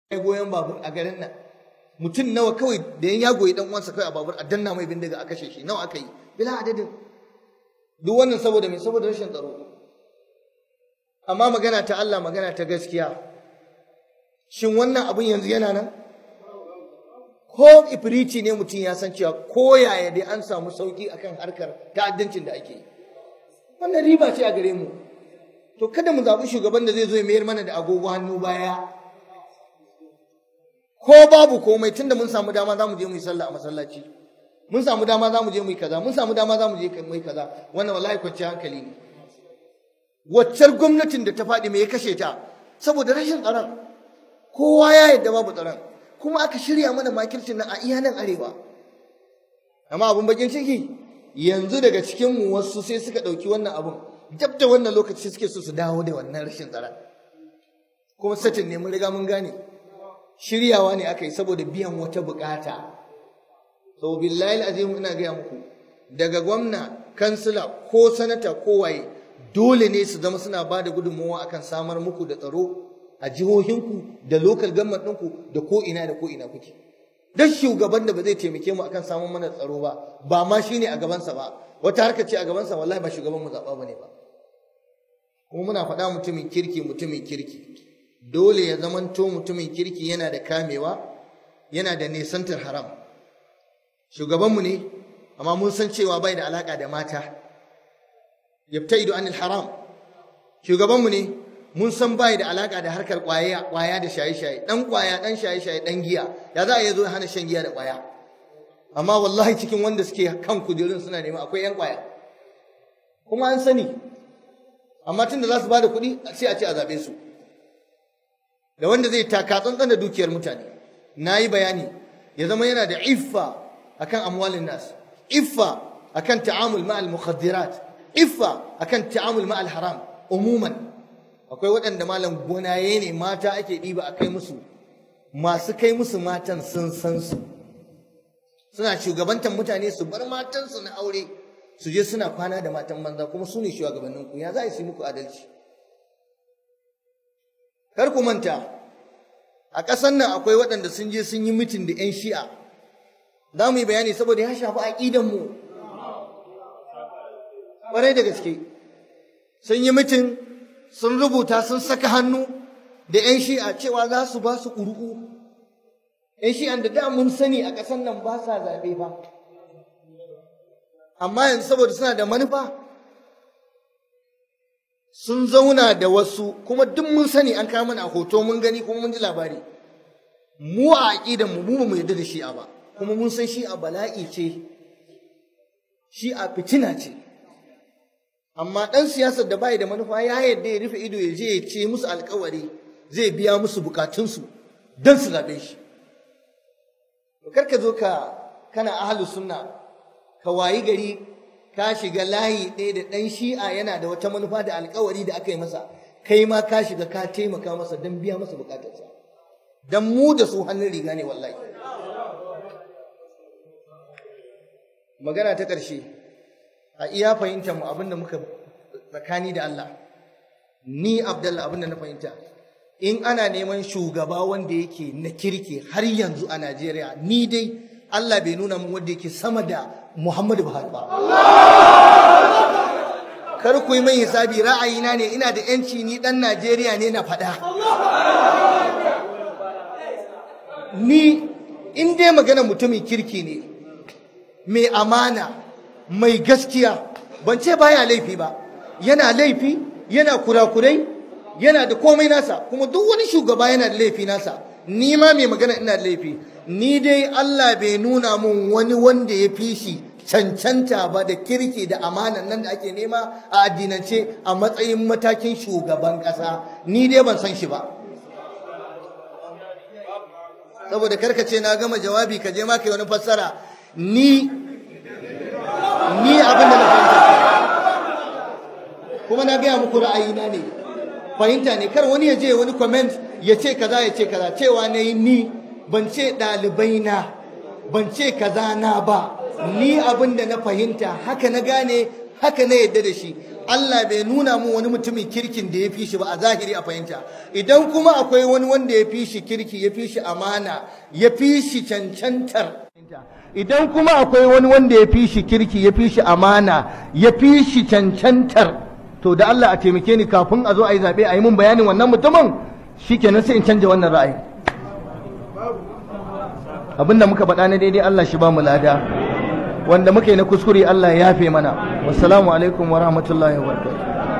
goyon babur a garin nan mutum nawa kawai da ya goyi dan uwansa kai a babur a danna mai bindiga a kashe shi nawa aka yi bila adadin duk wannan saboda me saboda rashin tsaro amma magana ta Allah magana ta gaskiya shin wannan abun yanzu yana nan ko ifrici ne mutum ya san cewa ko yaya dai an samu sauki akan harkar ta'addancin da ake yi wannan riba ce a gare mu to kada mu zaɓi shugaban da zai zo ya mayar mana da agogo hannu baya ko babu komai tunda mun samu dama za mu je mu yi sallah a masallaci mun samu dama za mu je mu yi kaza mun samu dama za mu je mu yi kaza wannan wallahi kwanciyar hankali ne waccar gwamnatin da ta faɗi me ya kashe ta saboda rashin tsaron kowa ya yadda babu tsaron kuma aka shirya mana makircin nan a iya nan arewa amma abun bakin ciki yanzu daga cikin mu wasu sai suka ɗauki wannan abun dab da wannan lokaci suke so su dawo da wannan rashin tsaron kuma satin ne mun riga mun gane shiryawa ne aka yi saboda biyan wata bukata sau billahi azim ina gaya muku daga gwamna kansila ko sanata ko waye dole ne su zama suna ba da gudunmawa akan samar muku da tsaro a jihohinku da local government ɗinku da ko ina da ko ina kuke dan shugaban da ba zai taimake mu akan samun mana tsaro ba ba ma shine a gabansa ba wata harka ce a gabansa wallahi ba shugaban mu zaɓa bane ba kuma muna faɗa mutumin kirki mutumin kirki dole ya zamanto mutumin kirki yana da kamewa yana da nesantar haram shugabanmu ne amma mun san cewa bai da alaka da mata yabtaidu anil haram shugabanmu ne mun san bai da alaka da harkar kwaya kwaya da shaye-shaye dan kwaya dan shaye-shaye dan giya ya za a yi zo hana shan giya da kwaya amma wallahi cikin wanda suke kan kujerun suna nema akwai yan kwaya kuma an sani amma tunda za su ba da kuɗi sai a ce a zaɓe su da wanda zai taka tsantsan da dukiyar mutane na yi bayani ya zama yana da iffa akan amwalin nas iffa akan ta'amul ma'al mukhaddirat iffa akan ta'amul ma'al haram umuman akwai waɗanda malam gonaye ne mata ake ɗiba a kai musu masu kai musu matan sun san su suna shugabantar mutane su bar matansu na aure su je suna kwana da matan banza kuma su ne shugabanninku ya za su yi muku adalci kar ku manta a ƙasar nan akwai waɗanda sun je sun yi mitin da 'yan shi'a za mu yi bayani saboda ya shafi aƙidanmu ƙwarai da gaske sun yi mitin sun rubuta sun saka hannu da 'yan shi'a cewa za su ba su ƙuri'u 'yan shi'an da da mun sani a ƙasar nan ba sa zaɓe ba amma yanzu saboda suna da manufa sun zauna da wasu kuma duk mun sani an kawo mana a hoto mun gani kuma mun ji labari mu a aqidan mu mu mu yarda da shi'a ba kuma mun san shi'a bala'i ce shi'a fitina ce amma dan siyasar da bai da manufa ya yarda ya rufe ido ya je ya ce musu alkawari zai biya musu bukatunsu don su zabe shi kar ka zo ka kana ahlus sunna ka wayi gari ka shiga layi ɗaya da ɗan shi'a yana da wata manufa da alkawari da aka yi masa kai ma ka shiga ka taimaka masa don biya masa bukatarsa don mu da su hannun riga ne wallahi magana ta ƙarshe a iya fahimtar mu abinda muka tsakani da Allah ni Abdallah abinda na fahimta in ana neman shugaba wanda yake na kirki har yanzu a Najeriya ni dai Allah bai nuna min wanda yake sama da Muhammadu Buhari ba. Kar ku yi mai hisabi ra'ayina ne ina da ‘yanci ni ɗan Najeriya ne na faɗa. Ni in dai magana mutumin kirki ne, mai amana, mai gaskiya, ban ce baya laifi ba, yana laifi, yana kurakurai, yana da komai nasa, kuma duk wani shugaba yana da laifi nasa, ni ma mai magana ina da laifi. ni dai Allah bai nuna mun wani wanda ya fi shi cancanta ba da kirki da amanan nan da ake nema a addinance a matsayin matakin shugaban ƙasa ni dai ban san shi ba saboda karkace na gama jawabi ka je ma kai wani fassara ni ni abin da na fahimta kuma na gaya muku ra'ayina ne fahimta ne kar wani ya je wani comment ya ce kaza ya ce kaza cewa na yi ni ban ce ɗalibai na ban ce kaza na ba ni abin da na fahimta haka na gane haka na yadda da shi Allah bai nuna mun wani mutumin kirkin da ya fi shi ba a zahiri a fahimta idan kuma akwai wani wanda ya fi shi kirki ya fi shi amana ya fi shi cancantar idan kuma akwai wani wanda ya fi shi kirki ya fi shi amana ya fi shi cancantar to da Allah a taimake ni kafin a zo a yi zaɓe a yi mun bayanin wannan mutumin shikenan sai in canja wannan ra'ayi abinda muka faɗa na daidai Allah shi ba mu lada wanda muka yi na kuskure Allah ya yafe mana wassalamu alaikum wa rahmatullahi wa barakatuh